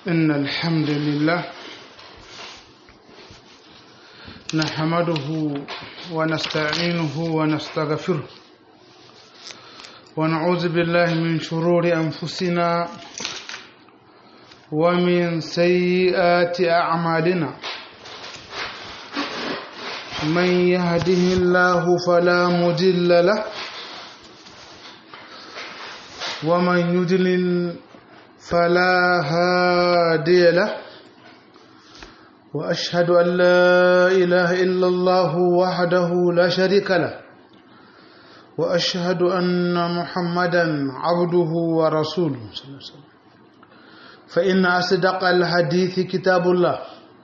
إن الحمد لله نحمده ونستعينه ونستغفره ونعوذ بالله من شرور أنفسنا ومن سيئات أعمالنا من يهده الله فلا مضل له ومن يضلل فلا هادي له واشهد ان لا اله الا الله وحده لا شريك له واشهد ان محمدا عبده ورسوله صلى الله عليه وسلم فان اصدق الحديث كتاب الله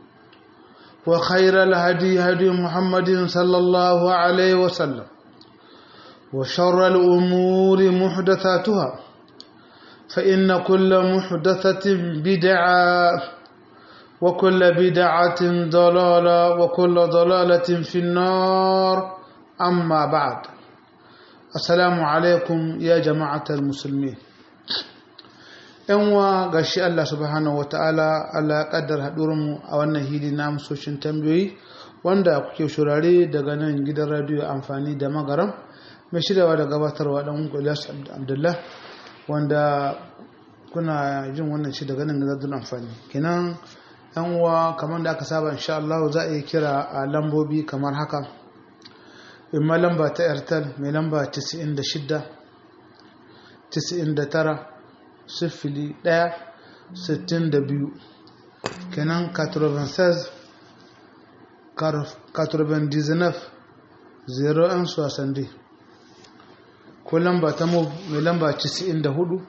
وخير الهدي هدي محمد صلى الله عليه وسلم وشر الامور محدثاتها فإن كل محدثة بدعة وكل بدعة ضلالة وكل ضلالة في النار أما بعد السلام عليكم يا جماعة المسلمين yanwa ga shi Allah subhanahu wa ta'ala Allah ya kaddar haɗurinmu a wannan hili na amsoshin tambayoyi wanda kuke shurare daga nan gidan radiyo amfani da magaram mai shiryawa da gabatarwa ɗan Ilyas Abdullah wanda kuna jin wannan shi daga nan da amfani kenan yan uwa kamar da aka saba insha Allah za a yi kira a lambobi kamar haka imma lamba ta airtel mai lamba 96 99 sifili 1 62 kenan 96 99 01 60 ko lamba ta move mai lamba 94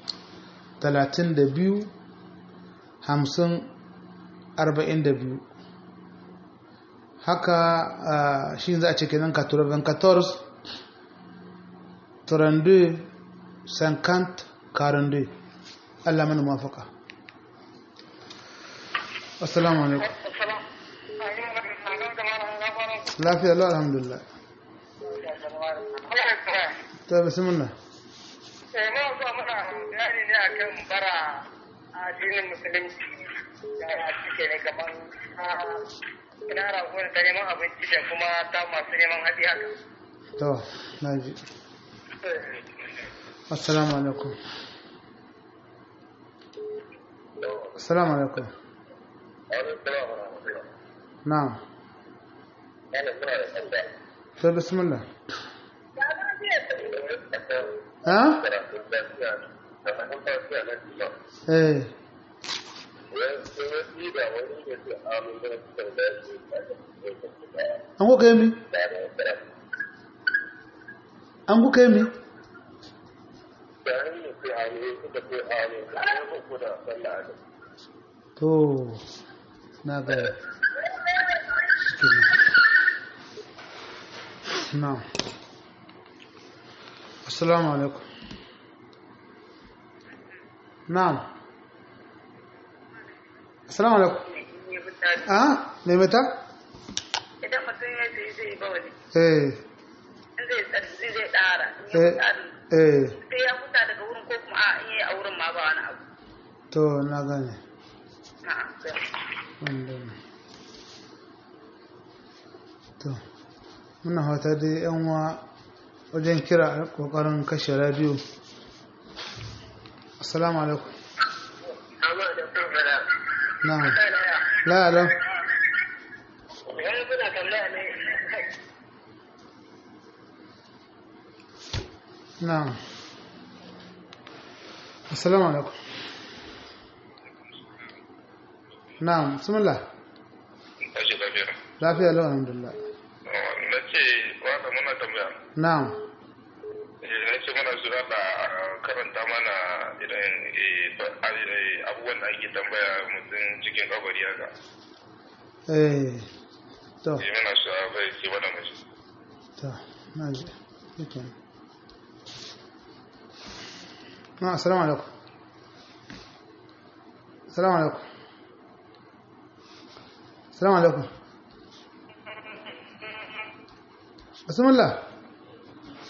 32 50 42 haka shi za a ce kenan 94 32 50 42 Allah mana mafaka assalamu alaikum lafiya lau alhamdulillah ta bismillah eh ma zuwa muna bayani ne akan bara a addinin musulunci ya cike ne kaman ina rago ta neman abinci da kuma ta masu neman haɗi haka to na ji assalamu alaikum assalamu alaikum na'am to bismillah ha eh an kuka yi mi an kuka yi mi to na ga na assalamu alaikum na'am assalamu alaikum ah me mata idan mutum ya ce zai ba wani eh zai tsarki zai tsara eh eh sai ya huta daga wurin ko kuma a in yi a wurin ma ba wani abu to na gane na'am wanda to muna hauta dai yan wa wajen kira kokarin kashe radio assalamu alaikum amma da sun fara na'am kai na ya la la wani suna tambaya ne na'am assalamu alaikum na'am bismillah Tashi lafiya. lafiya lau alhamdulillah Na ce wata muna tambaya. na'am Na ce muna su da karanta mana idan abubuwan da ake tambaya mutum cikin kabari haka. eh to Eh muna su a bai ke wani mace. to na ji yake na assalamu alaikum assalamu alaikum assalamu alaikum bismillah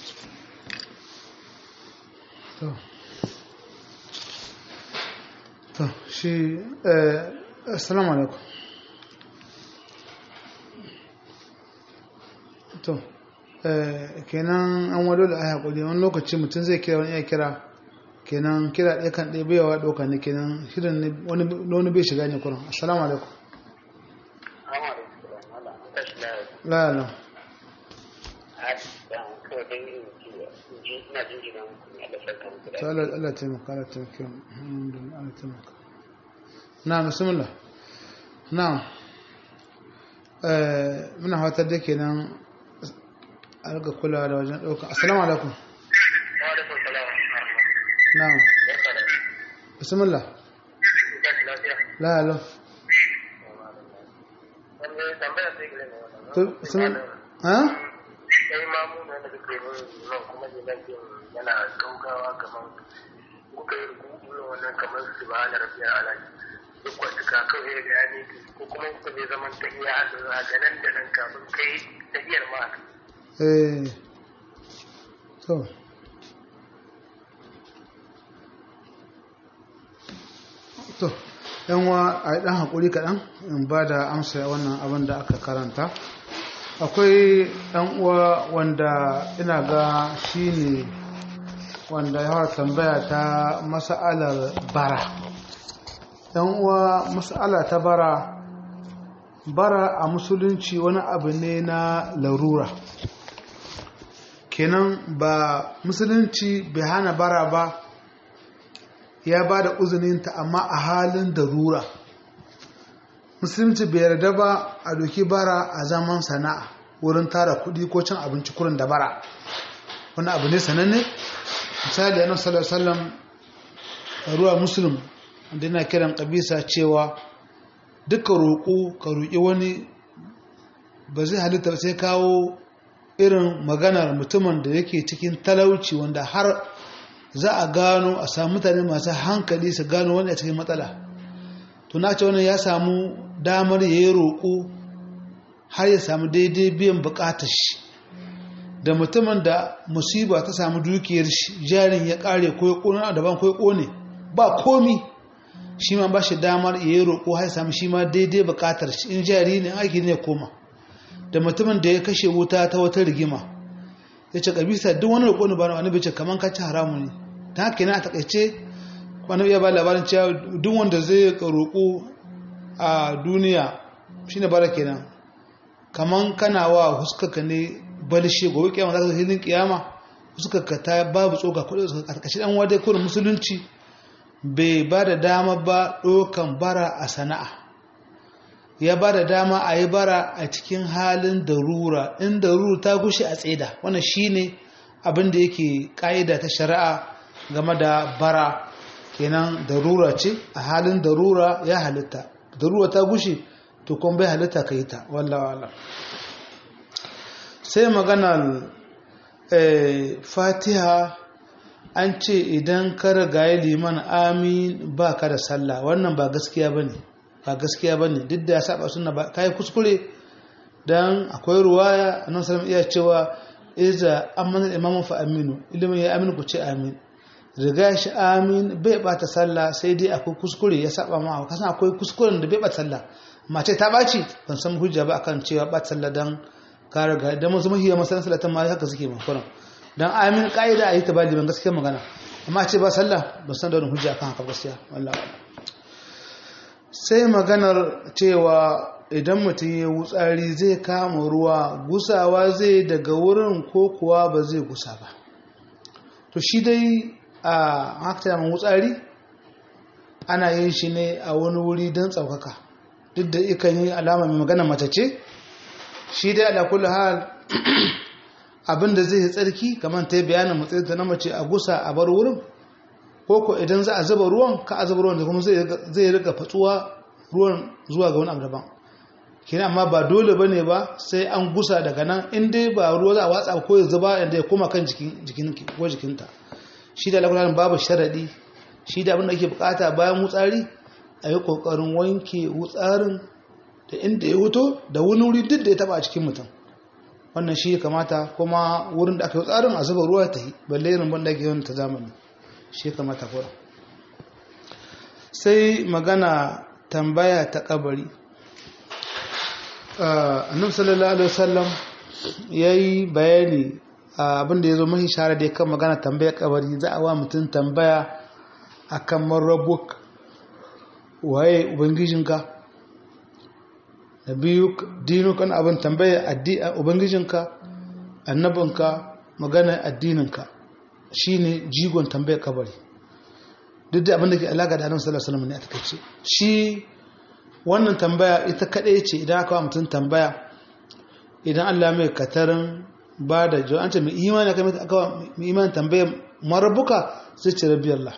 to to shi eh assalamu alaikum to eh kenan an wado da ai hakuri wani lokaci mutum zai kira wani ya kira kenan kira ɗaya kan ɗaya baiwa ɗauka ne kenan shirin ne wani wani bai shiga ne kuran assalamu alaikum la la to Allah Allah taimaka Allah taimaka alhamdulillah Allah taimaka na bismillah na eh muna fatar da kenan a riga kulawa da wajen ɗauka assalamu alaikum na bismillah la la to bismillah ha sai mamu ne da kake mun nan kuma jinan yana gaugawa kamar kuka yi rubutu wannan kamar su ba na rabiya ala duk wata ka kawai ga yani ko kuma kuka je zaman tahiya a ga nan da nan kafin kai tahiyar ma eh to to yan wa a yi ɗan haƙuri kaɗan in ba da amsa wannan abin da aka karanta akwai ɗan uwa wanda ina ga shi ne wanda ya tambaya ta masa'alar bara ɗan uwa masa'ala ta bara bara a musulunci wani abu ne na larura kenan ba musulunci bai hana bara ba ya ba da uzuninta amma a halin darura musulunci bai yarda ba a doki bara a zaman sana'a wurin tara kudi ko cin abinci kurin da bara wani abu ne sananne misali annabi sallallahu alaihi wasallam ruwa muslim wanda yana kiran kabisa cewa duka roƙo ka roƙi wani ba zai halitta sai kawo irin maganar mutumin da yake cikin talauci wanda har za a gano a samu mutane masu hankali su gano wani a cikin matsala to na ce wannan ya samu damar ya yi roƙo har ya samu daidai biyan buƙatar shi da mutumin da musiba ta samu dukiyar shi jarin ya ƙare ko ya ƙone a daban ko ya ƙone ba komi shi ma ba shi damar ya yi roƙo har ya samu shi ma daidai buƙatar shi in jari ne aiki ne koma da mutumin da ya kashe wuta ta wata rigima ya ce kabisa duk wani roƙo ne ba wani bai ce kamar ka ci haramu ne ta haka yana a takaice wani iya ba labarin cewa duk wanda zai roƙo a duniya shine bara kenan kamar kana wa huskaka ne balshe gobe kiyama za ka hilin kiyama huskaka ta babu tsoka kuɗi a takaice dan wadai kurin musulunci bai ba da dama ba ɗaukan bara a sana'a ya ba da dama a yi bara a cikin halin darura in darura ta gushe a tseda wannan shine abin da yake ƙa'ida ta shari'a game da bara kenan darura ce a halin darura ya halitta darura ta gushe to kuma bai halitta ka yi ta wallawa sai maganar fatiha an ce idan ka rigaye liman amin ba ka da sallah wannan ba gaskiya ba ne ba gaskiya ba ne duk da ya saba suna ba ka yi kuskure don akwai ruwaya a nan salam iya cewa iza amana imamun fa aminu ilimin ya aminu ku ce amin riga shi amin bai bata sallah sai dai akwai kuskure ya saba ma kasan akwai kuskuren da bai bata sallah mace ta baci ban san hujja ba akan cewa bata sallah dan ka riga dan musu mahiya masalan salatan ma haka suke makuran dan amin kaida a yi ta bali ban gaskiya magana amma ce ba sallah ban san da wani hujja akan haka gaskiya wallahi sai maganar cewa idan mutum ya wutsari zai kama ruwa gusawa zai daga wurin ko kuwa ba zai gusa ba to shi dai a haka wutsari ana yin shi ne a wani wuri don tsaukaka duk da ikan yi alama mai magana mace ce shi dai ala kullu hal abinda zai yi tsarki kamar ta yi bayanin matsayin ta na mace a gusa a bar wurin ko ko idan za a zuba ruwan ka a zuba ruwan da kuma zai rika fatsuwa ruwan zuwa ga wani abu daban kina amma ba dole bane ba sai an gusa daga nan in dai ba ruwa za a watsa ko ya zuba inda ya koma kan jikin ko jikinta shi da lakunan babu sharadi shi da abinda ake bukata bayan wutsari a yi kokarin wanke wutsarin da inda ya wuto da wani wuri duk da ya taba a cikin mutum wannan shi kamata kuma wurin da aka yi wutsarin a zuba ruwa ta yi balle irin banda ke yawan ta zamani shi kamata kura sai magana tambaya ta kabari annabi sallallahu alaihi wasallam yayi bayani abinda yazo mahi shara da kan magana tambaya kabari za a wa mutum tambaya akan marabuk waye ubangijinka na biyu dinukan abin tambaya ubangijinka annabinka magana addininka shine jigon tambaya kabari duk da abin da ke alaƙa da annabi sallallahu alaihi wasallam ne a takaice shi wannan tambaya ita kadai ce idan aka wa mutum tambaya idan Allah mai katarin ba da jawa an ce mai imani aka aka mai imani tambaya marabuka zai ce rabbi Allah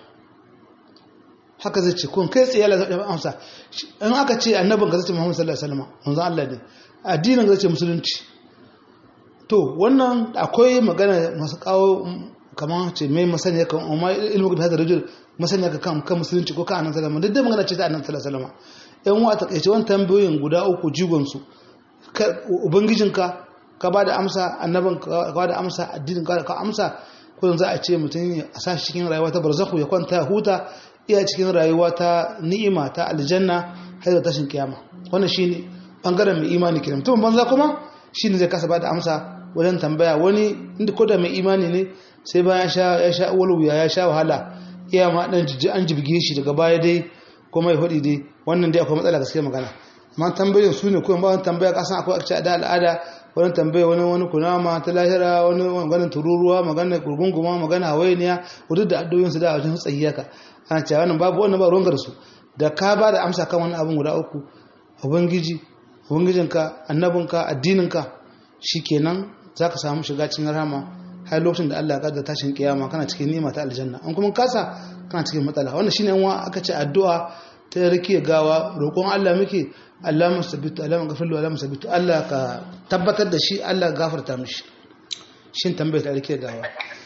haka zai ce kun kai tsaye Allah zai amsa in aka ce annabin ka zai ce Muhammad sallallahu alaihi wasallam manzon Allah ne addinin zai ce musulunci to wannan akwai magana masu kawo kamar ce mai masaniya kan umma ilmu da hadar rajul masaniya ka kan kan musulunci ko kan annabi sallallahu alaihi wasallam duk da magana ce ta annabi sallallahu alaihi wasallam yan wa ta kaice wannan tambayoyin guda uku jigon su ubangijinka ka ba da amsa annabin ka ba da amsa addinin ka ka amsa ko za a ce mutum a sa shi cikin rayuwa ta barzakhu ya kwanta ya huta iya cikin rayuwa ta ni'ima ta aljanna har da tashin kiyama wannan shine bangaren mai imani kenan mutum banza kuma shine zai kasa ba da amsa wajen tambaya wani inda ko da mai imani ne sai bayan ya sha walwuya ya sha wahala iya ma dan jijji an jibge shi daga baya dai kuma ya hudi dai wannan dai akwai matsala gaskiya magana amma tambayoyin su ne kuma ba wani tambaya kasan akwai akci da al'ada wani tambaya wani wani kunama ta lahira wani maganar tururuwa maganar gurgunguma magana hawainiya wadda da addoyin su da wajen tsayiyaka ana cewa wannan babu wannan ba ruwan su da ka ba da amsa kan wani abin guda uku ubangiji ubangijinka annabinka addininka shikenan zaka samu shiga cikin rahama har lokacin da Allah ya kaddara tashin kiyama kana cikin nima ta aljanna an kuma kasa kana cikin matsala wannan shine wa aka ce addu'a ta rike gawa roƙon Allah muke Allah musabbitu Allah maghfirlu Allah musabbitu Allah ka tabbatar da shi Allah gafarta mishi shin tambayar ta rike gawa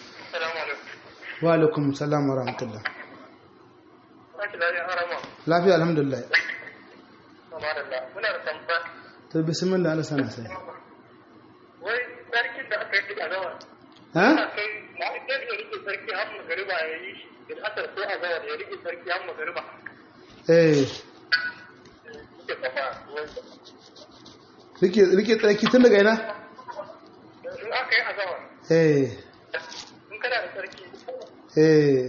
wa alaikum salam wa rahmatullah lafiya alhamdulillah muna da tambaya to bismillah Allah sana sai wai sarkin da aka yi a gawa ha kai na idan ya rike sarki har magariba ya yi shi da asar ko a gawa ya rike sarki har magariba eh suke kafa rike rike tsaki tun daga ina in aka yi a gawa eh in kana da sarki eh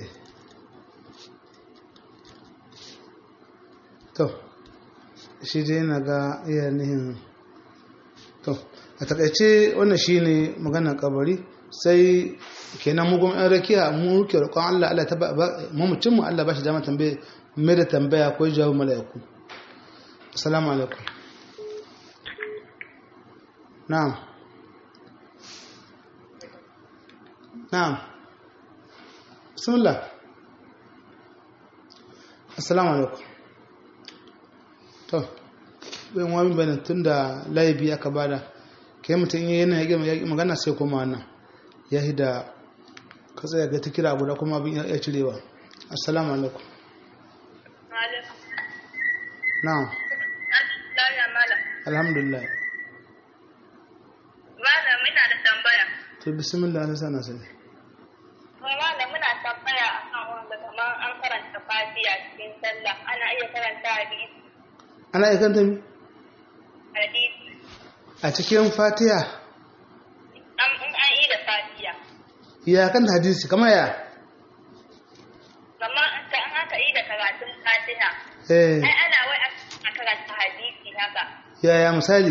to shi dai na ga iya nihin to a takaice wannan shine maganar kabari sai kenan mu gwamnan rakiya mu ruke roƙon Allah Allah ta mamacin mu Allah ba shi dama tambaye mai da tambaya ko jawo mala'iku assalamu alaikum na'am na'am bismillah assalamu alaikum to bayan wani bayanin tun da laibi aka bada kai mutum yi yana yage magana sai kuma wannan ya yi da ka tsaya ga ta kira guda kuma abin ya cirewa assalamu alaikum na'am alhamdulillah Malam muna da tambaya. to bismillah na sana sani Malam muna tambaya akan wanda kamar an karanta fatiha cikin sallah ana iya karanta hadisi. ana ikanta mi Hadisi. a cikin fatiha An in an yi da fatiha. ya kan hadisi kamar ya Kamar an ka an aka yi da karatun fatiha. eh Ai ana wai a karanta hadisi haka. yaya misali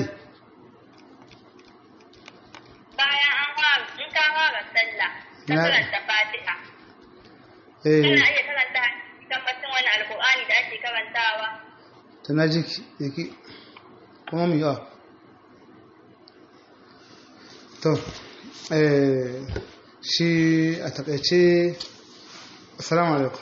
Bayan an fara in ka fara sallah ka Na- karanta fatiha. eh Kana iya karanta hadisi kan batun wani alkur'ani da ake karantawa. ta na jiki yake kuma mu yawa to eh shi a takaice assalamu alaikum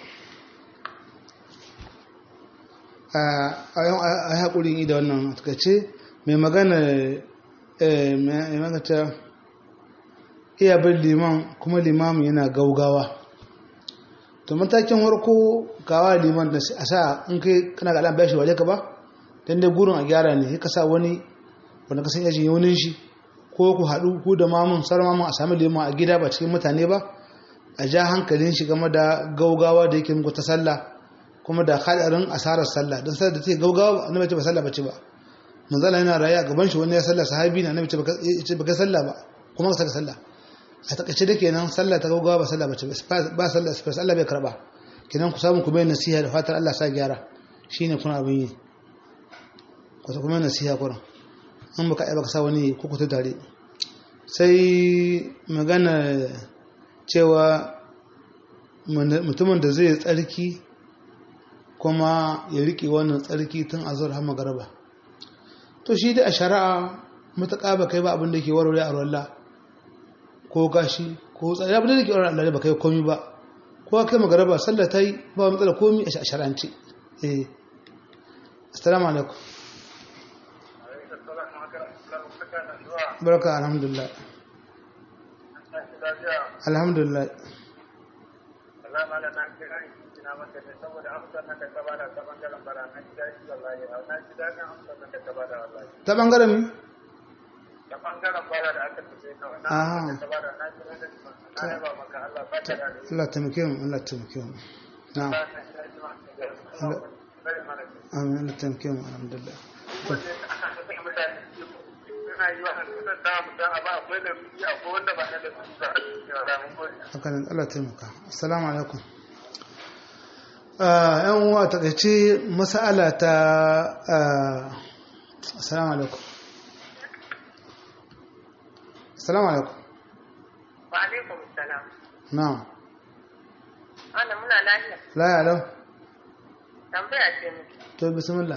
a yi haƙurin yi da wannan a takaice mai magana eh, mai magata iya bin liman kuma limamin yana gaugawa to matakin harko kawa liman da a sa in kai kana ga alam bashi waje ka ba dan dai gurin a gyara ne ka sa wani wanda ka san yajin yaunin shi ko ku haɗu ku da mamun sauran mamun a sami liman a gida ba cikin mutane ba a ja hankalin shi game da gaugawa da yake muku ta sallah kuma da hadarin asarar sallah don sallar da take gaugawa annabi ce ba sallah bace ba manzala yana raye a gaban shi wani ya sallah sahabi na annabi ce ba ka sallah ba kuma ka saka sallah a takaice da kenan sallah ta gaugawa ba sallah bace ba sallah space Allah bai karba kenan ku samu ku bai nasiha da fatar Allah sa gyara shine kuna abin yi ku ta kuma nasiha kuran in baka ai baka sa wani ku ku tare sai magana cewa mutumin da zai tsarki kuma ya riƙe wannan tsarki tun a zuwa har magaraba to shi da a shari'a matuƙa ba kai ba abin da ke warware a ruwalla ko gashi ko tsari abin da ke warware Allah ba kai komi ba ko kai magaraba sallah ta yi ba matsala komi a shari'ance eh assalamu alaikum barka alhamdulillah alhamdulillah ta bangaren mi? ta bangaren bara da aka tafi kawai na aka bada na ji na yaba maka Allah ba ta da Allah taimake mu Allah taimake mu na amin Allah taimake mu alhamdulillah hakanan Allah taimaka assalamu alaikum yan uwa ta kace mas'ala ta assalamu alaikum assalamu alaikum wa alaikum assalam na'am ana muna lafiya la ya lau tambaya ce miki to bismillah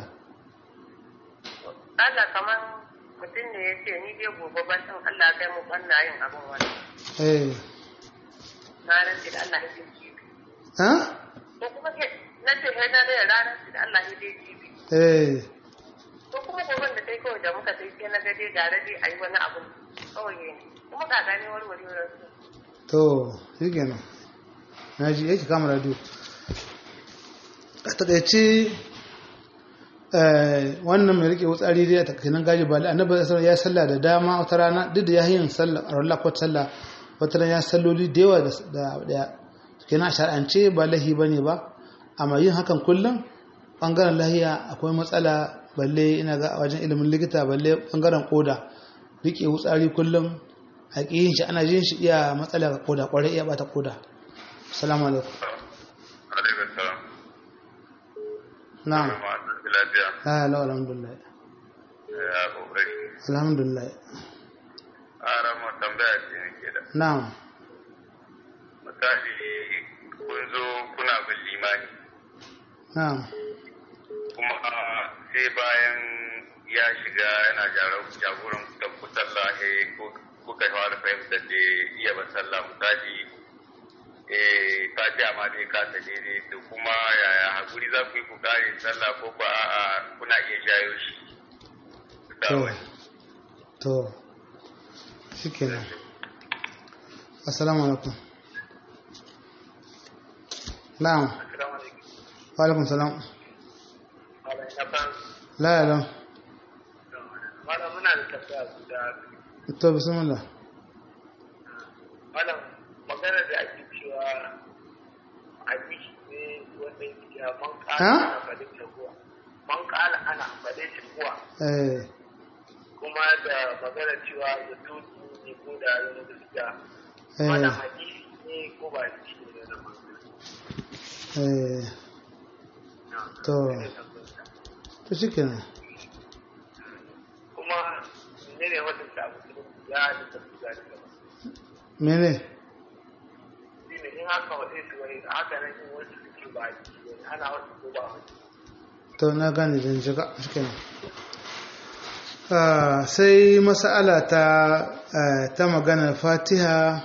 Allah kaman mutum ne ya ce ni dai gobe ban san Allah kai mu banna yin abin wani eh na rantsi da Allah ya ce jibi ha ko kuma ke na ce kai na da ranar da Allah ya ce jibi eh ko kuma goben da kai kawai da muka sai sai na ga dai gare dai ayi wani abu kawai ne kuma ga gane warwarewar su to shi kenan na ji yake kama radio a takaice wannan mai rike wutsari dai a takainan gaji ba annabi sallallahu ya salla da dama wata rana duk da ya yin sallah a rana ko sallah wata rana ya salloli da yawa da daya kenan shar'ance ba lahi bane ba amma yin hakan kullum bangaren lahiya akwai matsala balle ina ga a wajen ilimin likita balle bangaren koda rike wutsari kullum a yin shi ana jin shi iya matsala ga koda kwarai iya bata koda assalamu alaikum alaikum salam na'am lafiya la la alhamdulillah ya kokari alhamdulillah ara mu tambaya ce nake da na'am misali kun zo kuna bin limani na'am kuma sai bayan ya shiga yana jagoran da ku sallah eh kuka fara fahimtar da iya ba sallah misali eh fatiha ma dai ka ta daidai to kuma yaya hakuri za ku yi ku kare sallah ko ba a kuna iya jayo shi da to wani to shikenan assalamu alaikum na'am wa alaikum salam la ya lam Malam muna da tafiya guda to bismillah Malam magana da ake cewa hadisi ne wanda yake a man Ha? kala ana faɗin taguwa. Man kala ana faɗin taguwa. eh Kuma da magana cewa da tutu ne ko da yana gaskiya. eh Wannan hadisi ne ko ba hadisi ne na magana. eh to to shikenan Kuma ne ne wata ta abu ya da tafi da gaba. mene Shi ne in haka waɗe su wani da haka nan yin wasu suke ba hadisi ne ana wasu ko ba hadisi. to na gane zan shiga shikenan Ah, sai mas'ala ta eh, ta maganar fatiha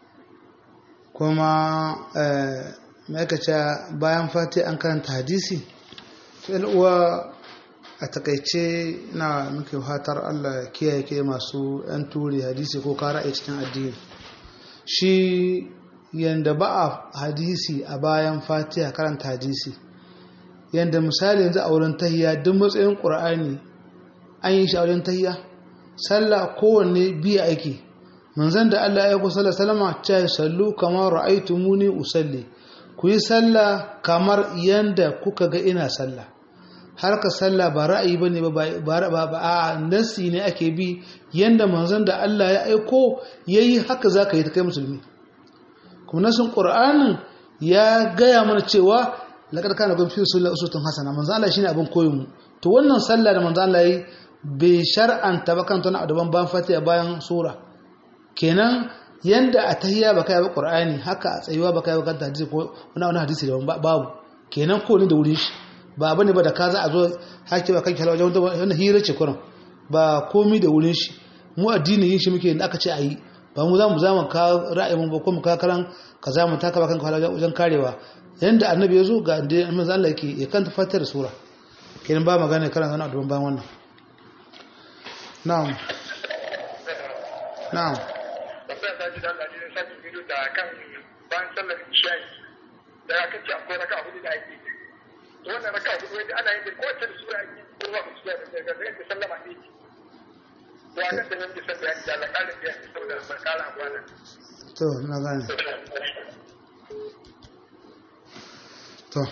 kuma eh, mai aka ce bayan fatiha an karanta hadisi sai uwa a takaice na muke fatar Allah kiyaye ke masu yan turi hadisi ko kara a cikin addini shi yanda ba a hadisi a bayan fatiha karanta hadisi yanda misali yanzu a wurin tahiya duk matsayin ƙur'ani an yi shi a wurin tahiya sallah kowanne biya ake manzon da Allah ya kusa sallah salama ta sallu kamar ra'aytumuni usalli ku yi sallah kamar yanda kuka ga ina sallah har ka sallah ba ra'ayi ba ne ba a nasi ne ake bi yanda manzon da Allah ya aiko ya yi haka za ka yi ta kai musulmi kuma nasin ƙur'anin ya gaya mana cewa laƙar kana gwamfi fi rasulullah usutun hasana manzon Allah shine abin koyon mu to wannan sallah da manzon Allah yi bai shar'anta ba kan tana daban bayan fatiha bayan sura kenan yanda a tahiyya baka yi qur'ani haka a tsayuwa baka yi kanta hadisi ko wani wani hadisi da babu kenan ko ne da wurin shi ba bane ba da ka za a zo hake ba kanki wajen wannan hira ce kuran ba komi da wurin shi mu addini yin shi muke da aka ce ayi ba mu za mu zama ka ra'ayin ba ko mu ka karan ka za mu taka ba kanka wajen karewa yanda annabi ya zo ga da manzo Allah yake ya kanta fatar sura kenan ba magana karan wani abu bayan wannan na'am na'am tambaya ta ji da Allah ne sake bidiyo da kan bayan sallar isha'i da aka ce akwai raka hudu da ake to wannan raka hudu wanda ana yin ko wacce sura ake ko ba ku sura da ga da sallama ne to akan da nan da sallah ya da kalin da ya saboda barkala a wannan to na gane to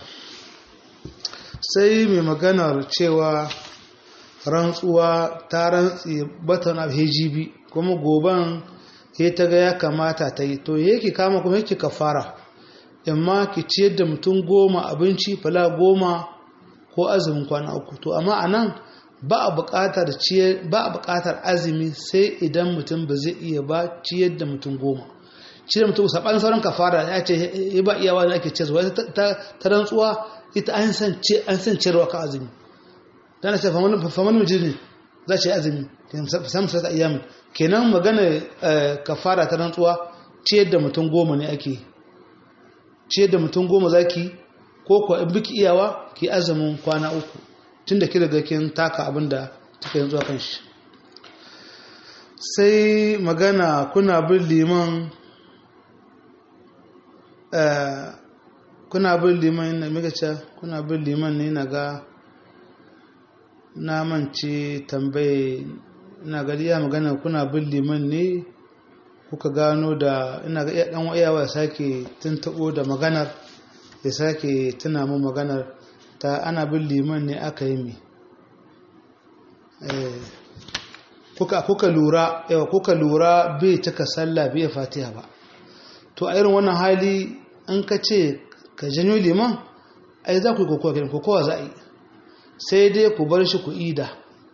sai mai maganar cewa rantsuwa ta rantsi batan hgb kuma goban ya ta ga ya kamata ta yi to yake kama kuma yake kafara imma ki ciyar da mutum goma abinci fala goma ko azumin kwana uku to amma a nan ba a buƙatar ba a buƙatar azumi sai idan mutum ba zai iya ba ciyar da mutum goma ciyar da mutum saɓanin sauran kafara ya ce ya ba iyawa da ake ciyarwa ta rantsuwa ita an san ciyarwa ka azumi dan ce faman mujini za ce azumi samun sata ayyamin kenan magana kafara ta rantsuwa ciyar da mutum goma ne ake ciyar da mutum goma zaki ko kuwa in biki iyawa ki azumin kwana uku tunda ki daga kin taka abin da kika yanzu kan shi sai magana kuna bin liman kuna bin liman na migaca kuna bin liman ne na ga na mance tambaye ina ga iya magana kuna bin liman ne kuka gano da ina ga dan iyawa ya sake tuntabo da maganar ya sake tuna mu maganar ta ana bin liman ne aka yi mi kuka kuka lura yawa kuka lura bai cika sallah bai fatiha ba to a irin wannan hali an ka ce ka janyo liman ai za ku yi kokowa kenan kokowa za a yi sai dai ku bar shi ku ida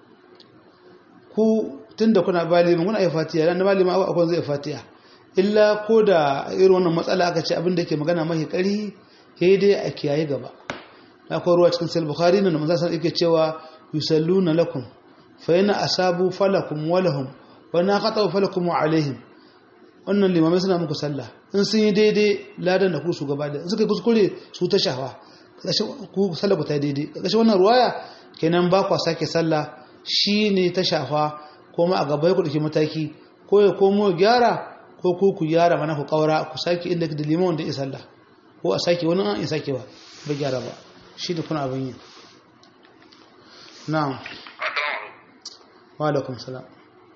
ku tunda kuna ba liman kuna yi fatiha dan ba liman akwai zai fatiha illa ko da irin wannan matsala aka ce abin da ke magana mahi kari sai dai a kiyaye gaba akwai ruwa cikin sahih bukhari ne manzo sallallahu yake cewa yusalluna lakum fa yana asabu falakum wa lahum wa na qata falakum wa alaihim wannan limamai suna muku sallah in sun yi daidai ladan da ku su gaba da suka kuskure su ta shafa ku sallah ku ta daidai kashe wannan ruwaya kenan ba kwa sake sallah shine ta shafa kuma a gaba ya kuɗi mataki ko ya komo gyara ko ku ku gyara mana ku kaura ku sake inda da liman wanda ya sallah ko a sake wani an ya sake ba ba gyara ba shi da kuna abin yi na'am wa alaikum salam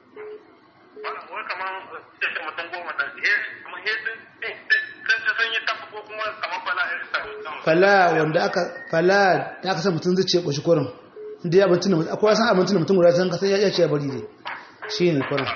fala wanda aka fala da aka san mutum zai ce ƙoshi korin inda ya abincin da mutum akwai san abincin da mutum guda can kasan ya ce ya bari ne shi ne korin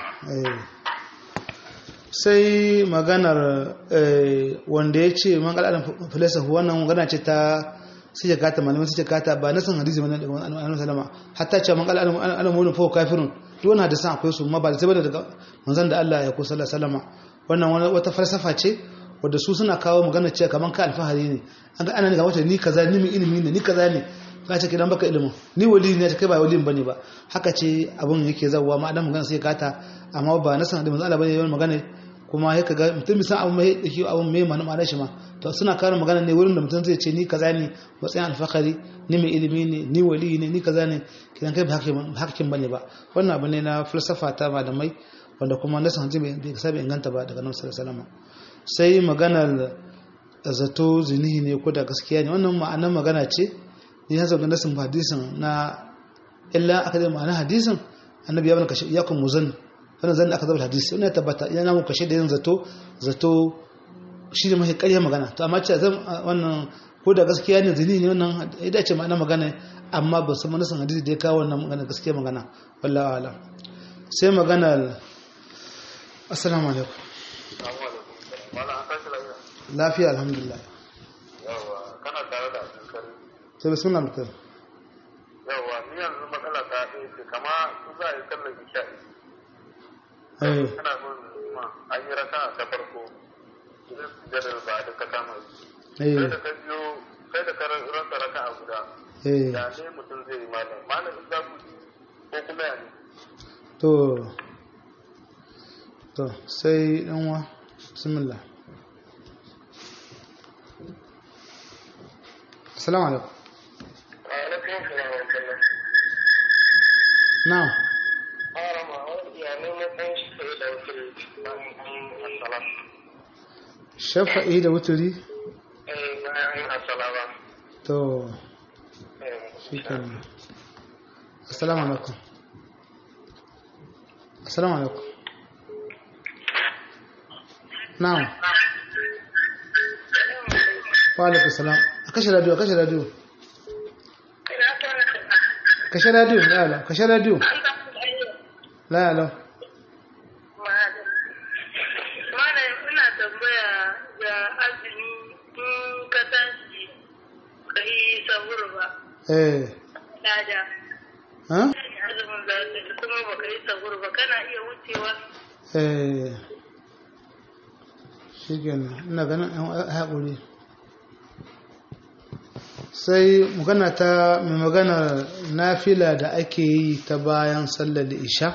sai maganar wanda ya ce man al'adun filosofi wannan magana ce ta suke kata malamin suke kata ba na san hadisi mana daga annabi salama hatta ce man al'adun al'adun wani fa kafirun duk wannan da san akwai su ma ba sai ba daga manzon da Allah ya ko sallallahu alaihi wannan wata falsafa ce wadda su suna kawo magana cewa kaman ka alfahari ne an ga ana ne ga wata ni kaza ni mai ilimi ne ni kaza ne ka ce kidan baka ilimin ni wali ne ta kai ba wali bane ba haka ce abun yake zawwa ma adam magana sai kata amma ba na san da manzo Allah bane yawan magana kuma ya kaga mutum bisan abun mai dake abun mai mana ma'ana shi ma to suna kawo magana ne wurin da mutum zai ce ni kaza ne matsayin alfahari ni mai ilimi ne ni wali ne ni kaza ne kidan kai ba hakikin bane ba wannan abu ne na falsafa ta malamai wanda kuma nasan hanzi bai sabi inganta ba daga nan sallallahu alaihi wasallam sai maganar zato zinihi ne ko da gaskiya ne wannan ma'anar magana ce ne ya zaga nasin hadisin na illa aka zai ma'anar hadisin annabi ya bani kashe ya kun muzan wannan zan aka zaba hadisi wannan ya tabbata yana mun kashe da yin zato zato shi ne mafi ƙarya magana to amma ce zan wannan ko da gaskiya ne zini ne wannan ya dace ma'ana magana amma ba su manasan hadisi da ya kawo wannan magana gaskiya magana wallahi alam sai magana assalamu alaikum lafiya alhamdulillah yawa kana tare da abin sai bismillah mutum yawa ni yanzu matsala ta ɗaya ce kama su za a yi sallar isha'i eh kana son ma an yi raka ta farko idan su jadar ba da ka kama eh sai da ka biyo sai da ka rasa raka a guda eh ya ne mutum zai yi malam malam in za ku ji ko kuma ya ne to to sai ɗanwa bismillah assalamu alaikum alaikum salam wa rahmatullah na'am harama wani ya ne matsayin shi sai da wasu bayan an yi asala shafa'i da wuturi eh bayan an yi asala ba to eh shi kenan assalamu alaikum assalamu alaikum na'am wa alaikum salam a kashe radio a kashe radio kashe radio la la kashe radio la la Malam ina tambaya da azumi in ka tashi ka yi sahur ba. eh Lada. ha Azumin da kuma ba ka yi sahur ba kana iya wucewa. eh shi kenan ina ganin yan haƙuri sai magana ta mai magana nafila da ake yi ta bayan sallar isha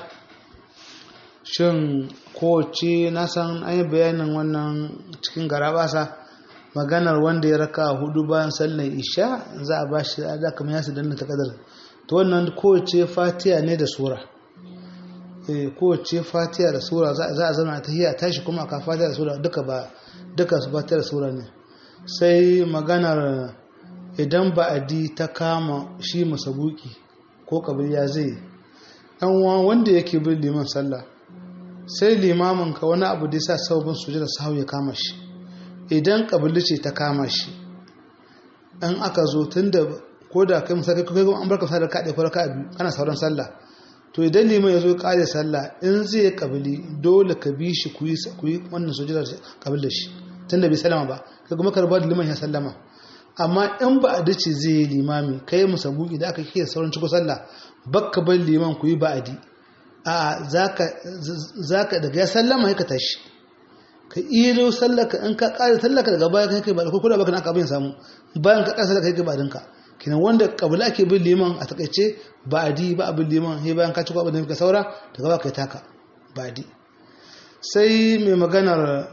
shin kowace na san an yi bayanin wannan cikin garabasa maganar wanda ya raka hudu bayan sallar isha za a ba shi da kamar yasu danna ta kadar to wannan kowace fatiya ne da sura eh kowace fatiya da sura za za a zama ta hiya tashi kuma aka fatiya da sura duka ba duka su fatiya da sura ne sai maganar idan ba'adi ta kama shi masabuki ko kabiliya zai dan uwa wanda yake bin liman sallah sai limamin ka wani abu da yasa sababin sujada sahau ya kama shi idan kabili ce ta kama shi an aka zo tunda ko da kai misali kai kuma an barka sallar ka ɗaya ko ka biyu kana sauran sallah to idan liman ya zo kare sallah in zai yi kabili dole ka bi shi ku yi wannan sujudar kabil da shi tun da bai sallama ba ka kuma karba da liman ya sallama amma in ba a dace zai yi limami kai musa buki da aka kiyar sauran ciko sallah bakka bar liman ku yi ba'adi a zaka daga ya sallama ya ka tashi ka ilo sallaka in ka kare sallaka daga baya kai kai ba ko da baka na kabin samu bayan ka kare sallaka kai kai ba dinka kinan wanda kabila ake bin liman a takaice ba'adi ba abin liman sai bayan ka ci abin da ka saura daga baka taka ba'adi sai mai maganar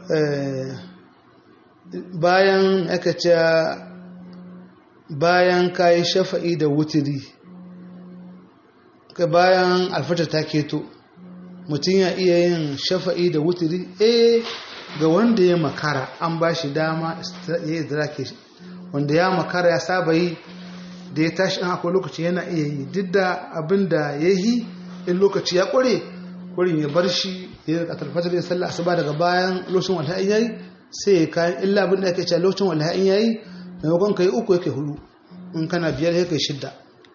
bayan aka ce bayan kayi shafa'i da wutiri bayan alfatar ta keto mutum ya iya yin shafa'i da wutiri eh ga wanda ya makara an ba shi dama ya yi zirake wanda ya makara ya saba yi da ya tashi an akwai lokaci yana iya yi duk da abin da ya yi in lokaci ya ƙware ƙwarin ya bar shi ya yi ƙatarfatar ya sallah asuba daga bayan lokacin wanda ya yi sai ya kayan illa abin da ake cewa lokacin wanda ya yi maimakon ka yi uku yake hudu in kana biyar ya kai shidda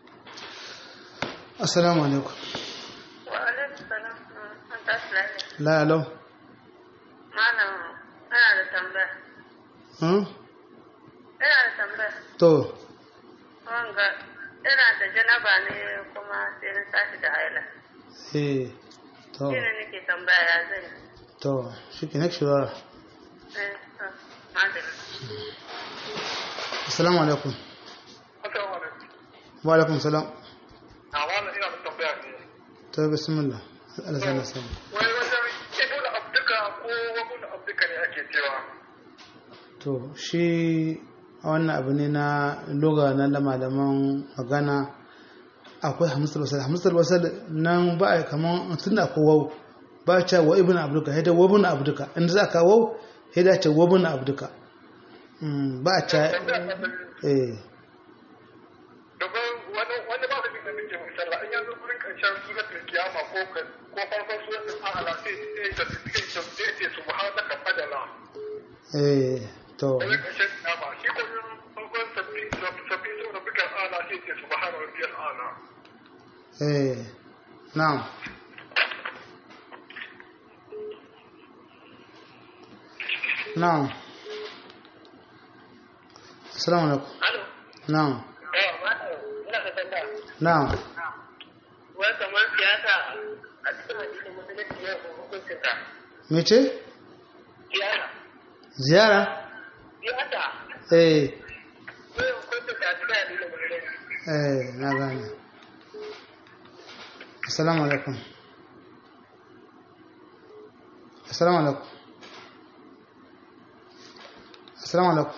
assalamu alaikum Wa alaikum salam. An tashi lafiya. la alau Malam, ina da tambaya. hmm? Ina da tambaya. to Wanga, ina da janaba ne kuma sai na tashi da haila. eh to Shi ne nake tambaya ya zai. to shi ke next shawara Eh, to, madalla. assalamu alaikum Assalamu alaikum. wa alaikum salam A wannan ina da tambaya ne. to bismillah Allah sana sana Wai wajen ibn abduka ko wabun abduka ne ake cewa. to shi a wannan abu ne na loga na malaman magana akwai hamsar wasal hamsar wasal nan ba a kaman tun da akwai wau ba a cewa wa ibn abduka haida wa ibn abduka inda za ka wau haida ce wa ibn abduka Mm, ba a cewa eh Domin wani wani ba da bin da muke misalla in yanzu gurin karshen suratul kiyama ko ka- ko farkon suratul a'la sai sai ta sai ta sai ta subhanaka fadala. eh to wani ƙarshen kiyama shi ko yin farkon sabbi sabbi sun rabu kan ala sai ce subhana rabbiyal ala eh na'am na'am assalamu alaikum Alo. na'am Eh, malam, ina da tambaya. na'am Wai kamar siyasa a cikin addinin musulunci yau ko hukuncin ta. mece Siyasa. ziyara Siyasa. eh Yau hukuncin ta a cikin addinin musulunci. eh na gane assalamu alaikum assalamu alaikum assalamu alaikum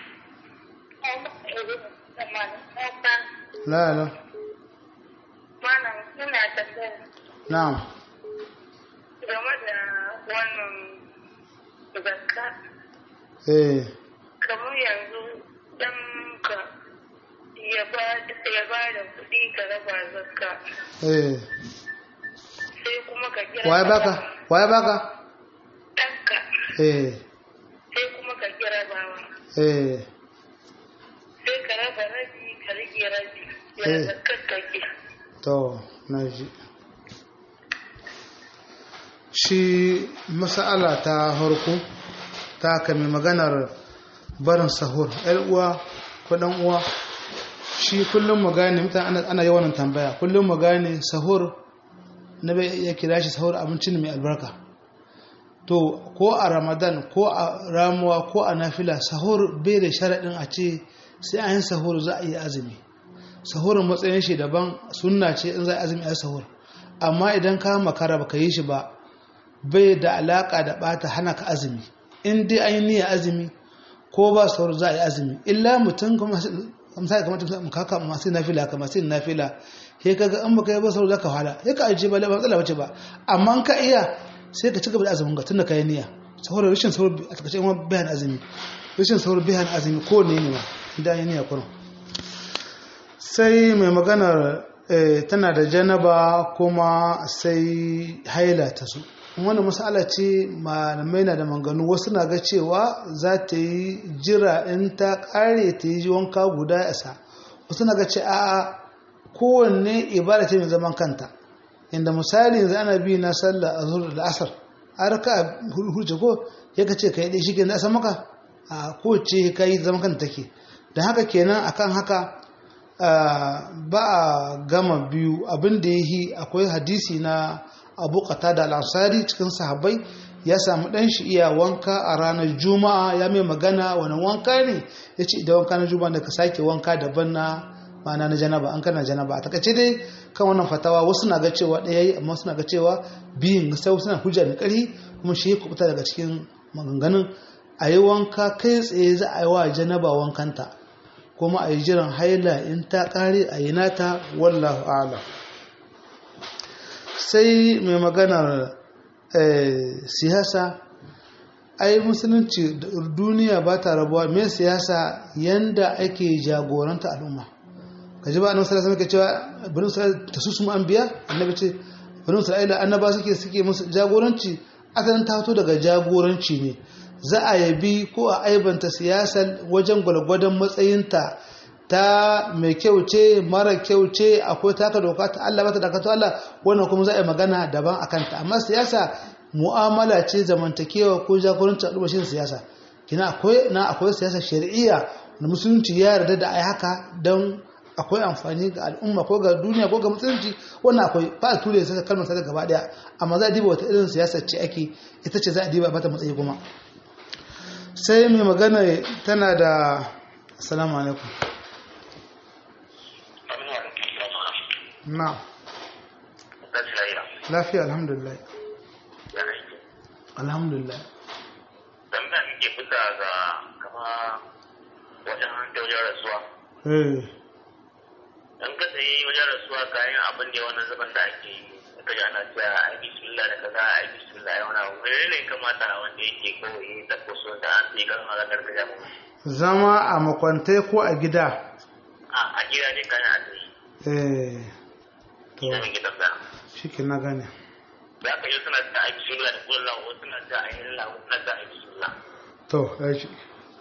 la la Malam, ina tambaya na'am game da wannan zakka. eh Kamar yanzu dan ka ya ba ya ba da kuɗi ka raba zakka. eh Sai kuma ka kira waye baka waye baka ɗanka. eh Sai kuma ka kira bawa. eh Sai ka raba rabi ka rage rabi. Ya Eh. zakkar kake. to na ji shi mas'ala ta harko ta kame maganar barin sahur yar uwa ko dan uwa shi kullum mu gane mutane ana, ana yawan tambaya kullum mu gane sahur na bai ya kira shi sahur abinci ne mai albarka to ko a ramadan ko a ramuwa ko a nafila sahur bai da sharaɗin a ce sai an yi sahur za a yi azumi sahurin matsayin shi daban sunna ce in za a azumi a sahur amma idan ka makara baka yi shi ba bai da alaka da bata hana ka azumi in dai an yi niyyar azumi ko ba sahur za a yi azumi illa mutum kuma misali kamar mutum kaka masu nafila ka masu nafila he kaga in baka yi ba sahur zaka fada he ka ajiye ba ba matsala bace ba amma in ka iya sai ka ci gaba da azumin ka tunda ka yi niyya sahur rashin sahur a takaice kuma bayan azumi rashin sahur bayan azumi ko ne ne ma idan yi niyya kurum sai mai maganar eh, tana da janaba kuma sai haila ta su wani masala ce malamai na da manganu wasu na ga cewa za ta yi jira in ta kare ta yi wanka guda isa wasu na ga ce a kowanne ibada ce mai zaman kanta inda misali yanzu ana bi na sallah a zuwa da asar a raka hurce ko ya ka ce ka yi ɗaya shi ke da maka a kowace ka yi zaman kanta take don haka kenan akan haka ba a gama biyu abin da ya yi akwai hadisi na abu da al'ansari cikin sahabbai ya samu ɗan shi iya wanka a ranar juma'a ya mai magana wani wanka ne ya ce idan wanka na juma'a da ka sake wanka daban na ma'ana na janaba an kana janaba a takaice dai kan wannan fatawa wasu na ga cewa ɗaya yi amma suna ga cewa biyun sai suna hujja mai ƙarfi kuma shi ya kubuta daga cikin maganganun a yi wanka kai tsaye za a yi wa janaba wankanta kuma a yi jiran haila in ta ƙare a yi nata wallahu ala sai mai maganar siyasa ai musulunci duniya ba ta rabuwa mai siyasa yanda ake jagoranta al'umma ka ji ba annabi sallallahu alaihi cewa bani isra'ila ta su su anbiya annabi ce bani isra'ila annaba suke suke musu jagoranci asalin ta fito daga jagoranci ne za a yabi ko a aibanta siyasar wajen gwalgwadon matsayinta ta mai kyau ce mara kyau ce akwai taka doka ta Allah bata dakato Allah wannan kuma za a yi magana daban a kanta amma siyasa mu'amala ce zamantakewa ko jagorancin al'umma shi siyasa kina akwai na akwai siyasa shari'iyya da musulunci ya yarda da ai haka don akwai amfani ga al'umma ko ga duniya ko ga musulunci wannan akwai ba a ture sai kalmar sa gaba daya amma za a diba wata irin siyasa ce ake ita ce za a diba mata matsayi kuma sai mai magana tana da assalamu alaikum na lafiya alhamdulillah alhamdulillah tambaya nake fita ga kama wajen wajen rasuwa eh in ka sayi wajen rasuwa kayan abin da wannan zaban da ake yi ka ji ana cewa a yi bismillah da kaza a yi bismillah ya wani abu mene ne kamata wanda yake kawai da kuso da an sai kan halar gargajiya ba zama a makwantai ko a gida a a gida ne kayan a sai eh to ina mai gidan da shi ke na gane za ka yi suna da a yi bismillah da kullum wasu suna da a yi lallah wasu suna da a yi bismillah to ya shi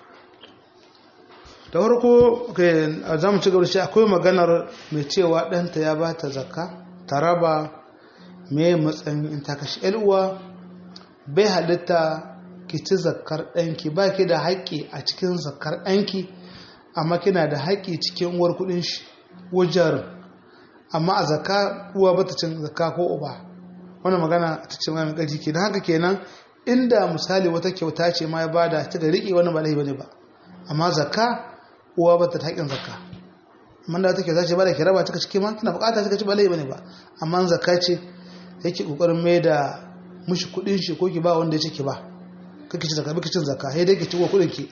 da farko a zamu ci gaba da shi akwai maganar mai cewa ɗanta ya ba ta zakka ta raba mai matsayin in ta kashe uwa bai halitta ki ci zakkar ɗanki ba ki da haƙƙi a cikin zakkar ɗanki amma kina da haƙƙi cikin uwar kuɗin shi wajen amma a zakka uwa ba ta cin zakka ko uba wannan magana ta ce mai ƙarfi ke don haka kenan inda misali wata kyauta ce ma ya bada ta da riƙe wani ba laifi bane ba amma zakka uwa ba ta haƙin zakka amma da take zace ba da ki raba ta ciki ma kina bukata kika ci ba laifi bane ba amma zakka ce yake kokarin mai da mushi kudin shi ko ki ba wanda ya ce ki ba kake ci zakka kake cin zakka sai dai ki ci kudin ki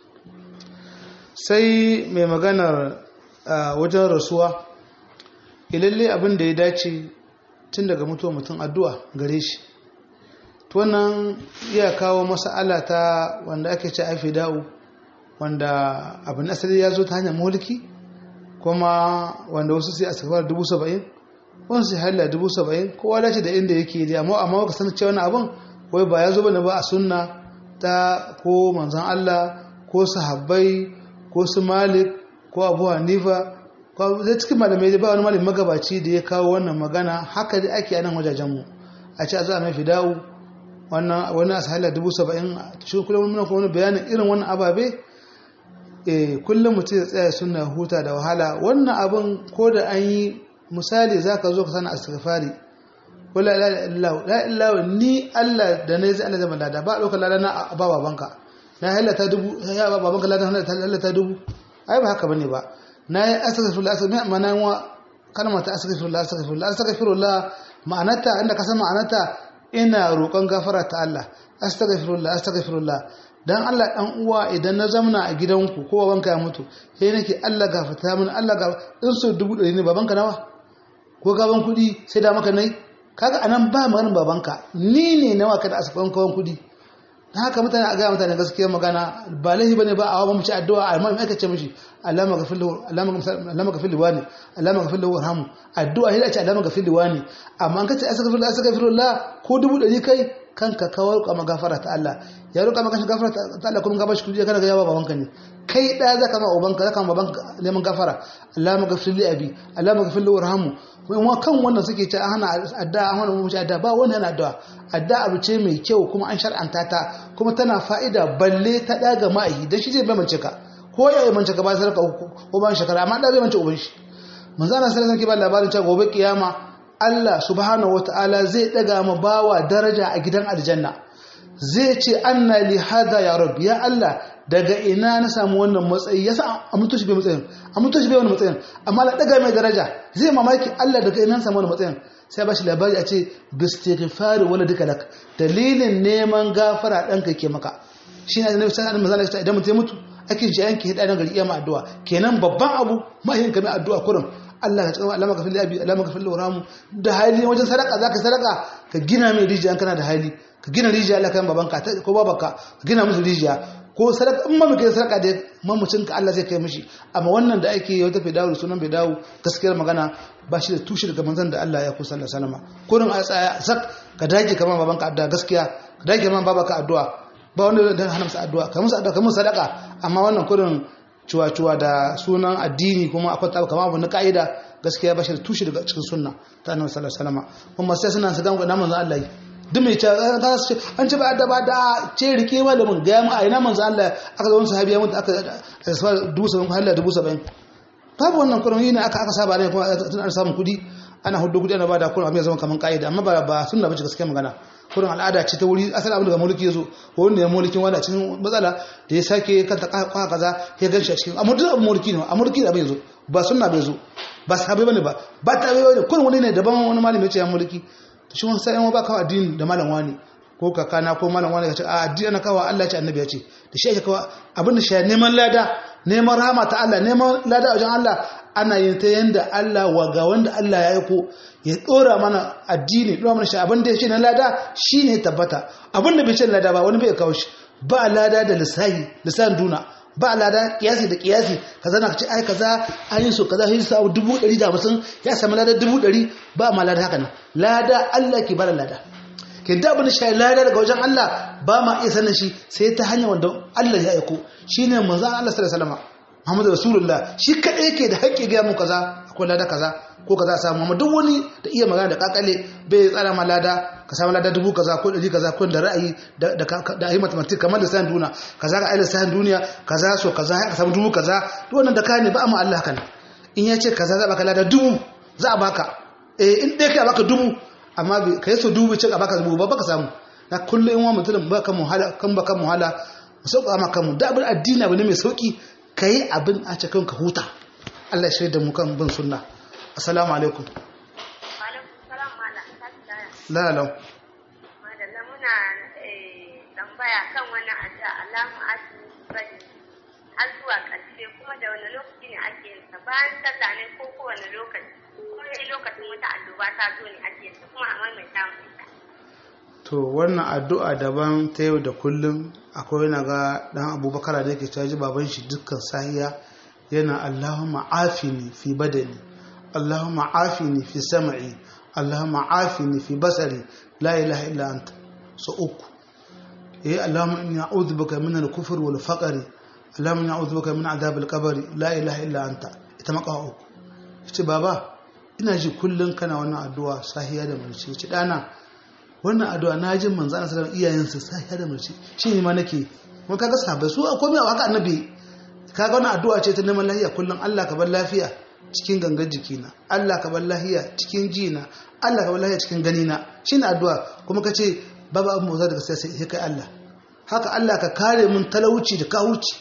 sai mai maganar wajen rasuwa ilalle abin da ya dace tun daga mutuwa mutum addu'a gare shi to wannan iya kawo mas'ala ta wanda ake ce aifi da'u wanda abin asali ya zo ta hanyar mulki kuma wanda wasu sai a sakafar dubu saba'in wani sai halla dubu saba'in kowa dace da inda yake da amma amma ka san cewa wani abin wai ba ya zo bane ba a sunna ta ko manzon Allah ko sahabbai ko su malik ko abu hanifa ko zai cikin malamai da ba wani malamin magabaci da ya kawo wannan magana haka da ake a nan wajajenmu a ce a zo a mai fida'u wannan wani asahalla dubu saba'in shi kullum muna kuma wani bayanin irin wannan ababe kullum mutum ya tsaya suna huta da wahala wannan abin ko da an yi misali za ka zo ka sana astaghfari wala la ilaha ni Allah da ne zai Allah zama lada ba ɗaukar lada na ba babanka na hallata dubu ya ba babanka lada hallata dubu ai ba haka bane ba na yi astaghfirullah astaghfirullah ma'ana wa kalmar ta astaghfirullah astaghfirullah astaghfirullah ma'anarta inda ka san ma'anarta ina roƙon gafara ta Allah astaghfirullah astaghfirullah dan Allah dan uwa idan na zamna a gidanku ko babanka ya mutu sai nake Allah gafarta min Allah ga in so dubu ɗari ne babanka nawa ko gaban kuɗi sai da maka nai kaga anan ba maganin babanka ni ne nawa ka da asafan kawan kuɗi dan haka mutane a ga mutane gaskiya magana ba laifi bane ba a hawa mu ci addu'a amma me aka ce mishi Allah maghfir lahu Allah maghfir lahu wani Allah maghfir lahu warhamu addu'a sai da ce Allah maghfir lahu wani amma an kace astaghfirullah astaghfirullah ko dubu ɗari kai kanka kawar ka magafara ta Allah ya roƙa maka shi gafara ta Allah kuma gaba shi kuje kana ga yawa babanka ne kai da zaka ma ubanka zaka ma babanka neman gafara Allah maghfir li abi Allah maghfir li warhamu kuma kan wannan suke ce an hana addu'a an hana mu addu'a ba wannan yana addu'a addu'a abu ce mai kyau kuma an shar'anta ta kuma tana fa'ida balle ta daga ma'ayi dan shi zai bai mance ka ko ya mance ka ba sai ka ko ban shekara amma da bai mance uban shi manzo Allah sallallahu alaihi wasallam ke ba labarin cewa gobe kiyama Allah subhanahu wata'ala zai daga ma bawa daraja a gidan aljanna zai ce anna li hada ya rab ya Allah daga ina na samu wannan matsayi yasa a mutu shi bai matsayin a mutu shi bai wannan matsayin amma la daga mai daraja zai mamaki Allah daga ina na samu wannan matsayin sai ba shi labari a ce bistighfari wala duka lak dalilin neman gafara danka ke maka shine annabi sallallahu alaihi wasallam idan mutum ya mutu ake ji yanke hida nan gari iya ma addu'a kenan babban abu mahin ka mai addu'a kurin Allah ka cikin Allah maka fili abi Allah maka fili waramu da hali wajen sadaka zaka sadaka ka gina mai rijiya kana da hali ka gina rijiya Allah kan babanka ko babanka ka gina musu rijiya ko sadaka in ma muke sadaka da mamucin ka Allah zai kai mishi amma wannan da ake yau tafi dawo sunan bai dawo gaskiyar magana ba shi da tushe daga manzon da Allah ya kusa sallallahu alaihi wasallam kurin a tsaya sak ka dage kamar babanka addu'a gaskiya ka dage kamar babanka addu'a ba wanda da hana masa addu'a kamar musu addu'a kamar sadaka amma wannan kurin cuwa-cuwa da sunan addini kuma akwai tabu kama abu na ka'ida gaskiya bashir tushe daga cikin sunna ta annabi sallallahu alaihi wasallam kuma sai suna su ga namun zan Allah yi duk mai ce an ce ba da ba da ce rike malamin ga mu a ina manzo Allah aka zo wani sahabi ya mutu aka sa dubu saba'in ko halalla dubu saba'in babu wannan kurin ne aka aka saba ne kuma tun an samu kudi ana hudu kudi ana bada kurin abin ya zama kaman ka'ida amma ba ba sunna bace gaskiya magana kurin al'ada ce ta wuri asali abin daga mulki yazo wanda ya mulkin wanda cikin matsala da ya sake kanta kwa kaza ya ganshi a cikin amma duk abin mulki ne a mulki da abin yazo ba sunna bai zo ba sahabi bane ba ba ta bai bane kurin wani ne daban wani malami ya ce ya mulki to shi wani sai ba kawo addini da malam wani ko kakana ko malam wani ya ce a addini ana kawo Allah ya ce annabi ya ce da shi ake kawo abin da shi neman lada neman rahama ta Allah neman lada a wajen Allah ana yin ta yanda Allah wa ga wanda Allah ya aiko ya dora mana addini dora mana shi abin da ya ce na lada shine tabbata abin da bai ce lada ba wani bai kawo shi ba lada da lisahi lisan duna ba lada kiyasi da kiyasi kaza na ce ai kaza an yi so kaza sai sa dubu ɗari da hamsin ya sami lada dubu ɗari ba ma lada haka nan lada Allah ke bada lada ke da abin shi lada daga wajen Allah ba ma iya sanin shi sai ta hanyar wanda Allah ya aiko shine manzon Allah sallallahu alaihi wasallam Muhammadu Rasulullah shi kadai yake da haƙƙi ga mu kaza akwai lada kaza ko kaza a samu amma duk wani da iya magana da kakale bai tsara ma lada ka samu lada dubu kaza ko ɗari kaza ko da ra'ayi da da ayi mathematics kamar da sayan duniya kaza ga ayi sayan duniya kaza so kaza ka samu dubu kaza duk wannan da ka ne ba amma Allah kan in ya ce kaza za baka lada dubu za a baka eh in dai kai a baka dubu amma ka yi so dubu ce a baka dubu ba baka samu na kullum in wa mutum ba kan muhala kan ba kan muhala mu sauka ma kanmu da abin addini abu ne mai sauki kai abin a cikin ka huta Allah ya shaida mu kan bin sunna assalamu alaikum la la madalla muna tambaya kan wannan addu'a Allahu akbar bari har zuwa ƙarshe kuma da wani lokaci ne ake yin sa bayan sallah ne ko kowane lokaci kuma ne lokacin wata alluba ta zo ne ake yin sa kuma a maimaita mu ita to wannan addu'a daban ta yau da kullum akwai yana ga dan abubakar da yake caji baban shi dukkan sahiya yana Allahumma afini fi badani Allahumma afini fi sam'i Allahumma afini fi basari la ilaha illa anta so uku eh Allahumma inni a'udhu bika min al-kufr wal faqr Allahumma inni a'udhu bika min adhab al-qabr la ilaha illa anta ita maka uku ce baba ina ji kullun kana wannan addu'a sahiya da mulci ce dana wannan addu'a na jin manzo Allah sallallahu alaihi wasallam iyayensa sahiya da mulci shi ne ma nake mun kaga sahabbai su akwai mai haka annabi kaga wannan addu'a ce ta neman lafiya kullun Allah ka bar lafiya cikin gangan jikina Allah ka bar lahiya cikin jina Allah ka bar lahiya cikin ganina shine addu'a kuma ka ce babu abin motsa daga sai sai kai Allah haka Allah ka kare mun talauci da kawuci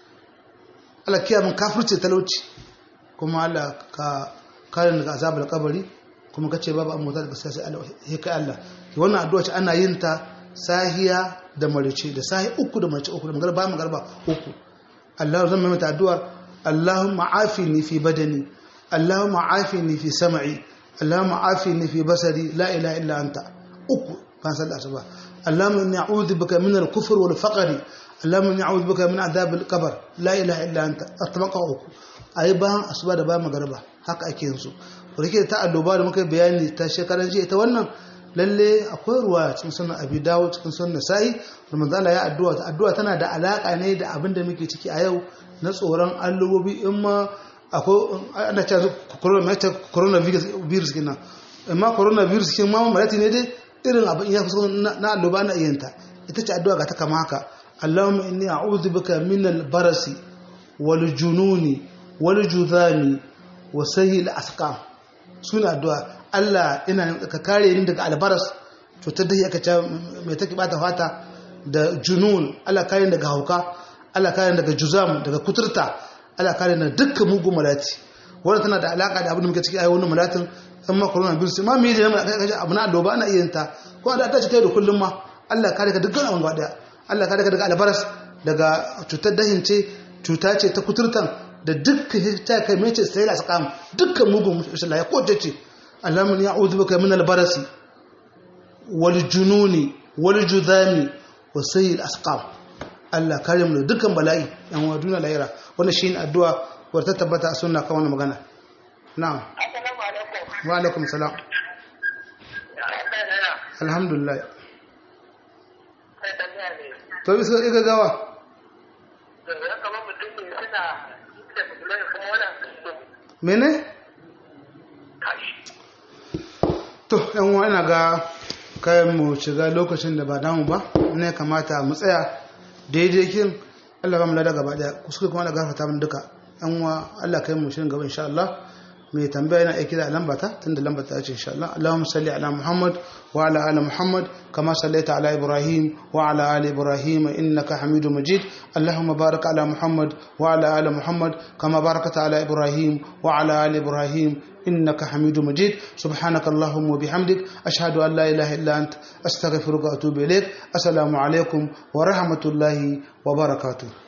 Allah kiyaye mun kafirci da talauci kuma Allah ka kare daga azabar kabari kuma ka ce babu abin motsa daga sai sai Allah kai Allah wannan addu'a ce ana yin ta sahiya da marice da sahi uku da marice uku da magarba magarba uku Allah zan mai mata addu'ar Allahumma afini fi badani Allahumma afini fi sam'i Allahumma afini fi basari la ilaha illa anta uku ban san asuba Allahumma inni a'udhu bika min al-kufr wal faqr Allahumma inni a'udhu bika min adhab al-qabr la ilaha illa anta atmaqa uku ayi ban asuba da ba magarba haka ake yin su rike ta alloba da muka bayani ta shekaran jiya ita wannan lalle akwai ruwa cikin sunan abi dawo cikin sunan sa'i manzo ya addu'a addu'a tana da alaka ne da abin da muke ciki a yau na tsoron allubobi in ma akwai ana cewa coronavirus kenan amma coronavirus kin ma malati ne dai irin abin ya fuso na alluba na iyanta ita ce addu'a ga ta kama haka Allahumma inni a'udhu bika min al-barasi wal jununi wal judhami wa sayyi al-asqam suna addu'a Allah ina ka kare ni daga albaras cutar da aka ce mai take bata fata da junun Allah kare ni daga hauka Allah kare ni daga juzam daga kuturta Allah kare ni dukkan mugun malati wannan tana da alaka da abin da muke ciki ayi wannan malatin amma corona virus ma me da kaje abu na doba ana iya ta ko da ta ce kai da kullum ma Allah kare ka dukkan abin gaba Allah kare ka daga albaras daga cutar dahin ce cuta ce ta kuturtan da dukkan ta kai mece sai la sakam dukkan mugun Allah ya koce ce اللهم يعوذ بك من البرس والجنون والجذام وسيء الاسقام Allah kare mu da dukkan bala'i yan wa duna lahira wannan shine addu'a wadda ta tabbata a sunna kan wannan magana na'am Assalamu alaikum. wa alaikum salam alhamdulillah Kai tambaya ne. to bisa ga gawa Da ya kama mutum ne suna da musulmai kuma wannan mene kashi. to yan wa ina ga kayan mu shiga lokacin da ba damu ba ne kamata mu tsaya daidai kin Allah ba mu lada gaba daya kuskure kuma Allah gafarta mun duka yan wa Allah kai mu shirin gaba insha Allah mai tambaya yana aiki da lamba ta tunda lamba ta ce insha Allah Allahumma salli ala Muhammad wa ala ali Muhammad kama sallaita ala Ibrahim wa ala ali Ibrahim innaka Hamidum Majid Allahumma barik ala Muhammad wa ala ali Muhammad kama barakta ala Ibrahim wa ala ali Ibrahim إنك حميد مجيد سبحانك اللهم وبحمدك أشهد أن لا إله إلا أنت أستغفرك وأتوب إليك السلام عليكم ورحمة الله وبركاته